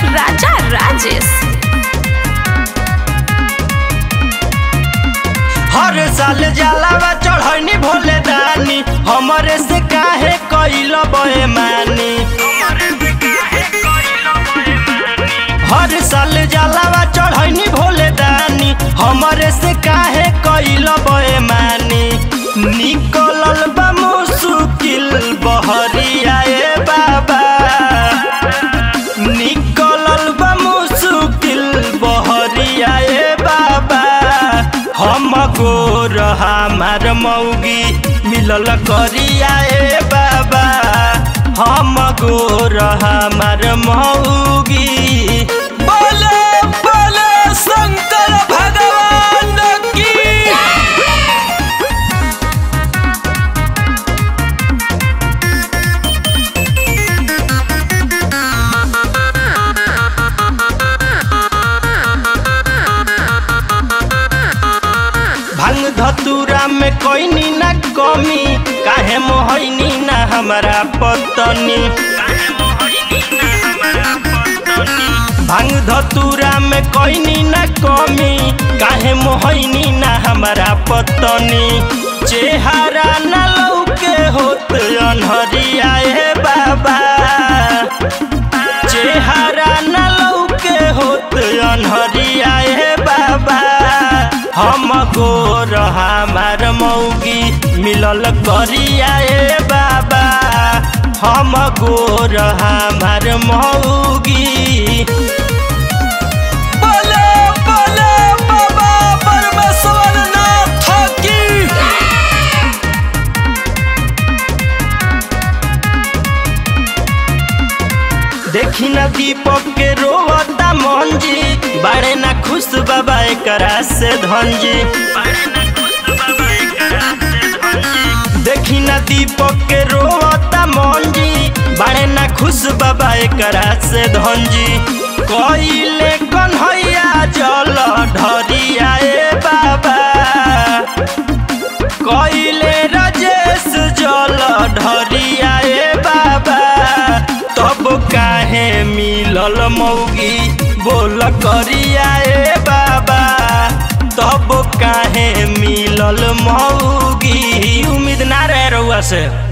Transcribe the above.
राजा राजेश हर साल जलावा चढ़नी भोले दानी हमरे से काहे कइल बेमानी हर साल जलावा चढ़नी भोले दानी हमरे से काहे कइल बेमानी निकलल बा मुश्किल बहरिया ए बाबा निकलल बा मुश्किल बहरिया ए बाबा हम गोर हमार मौगी मिलल करिया ए बाबा हम गोर हमार मौगी बोले बोले शंकर भगवान की भांग धतूरा में कोई ना कमी काहे मोहनी ना हमारा पतनी भांग धतूरा में कोई ना कमी काहे मोहनी ना हमारा पतनी चेहरा ना लौके होत अनहरिया ए बाबा चेहरा न लौके होत अनहरिया ए बाबा हम गोर हमार मौगी मिलल करिया ए बाबा हम गोर हमार मौगी बोले बोले बाबा परमेश्वर नाथ की देखी न दीपक के रोवता मंजी बाड़े ना खुश बाबा एकरा से धनजी देखी न दीपक के रोवता मंजी बाड़े ना खुश बाबा एकरा से धनजी कइले कन्हैया जल ढरिया ए बाबा कइले राजेश जल ढरिया ए बाबा तब काहे मिलल मौगी बोल करिया ए बाबा तब काहे मिलल मौगी उम्मीद ना रहे रहुआ से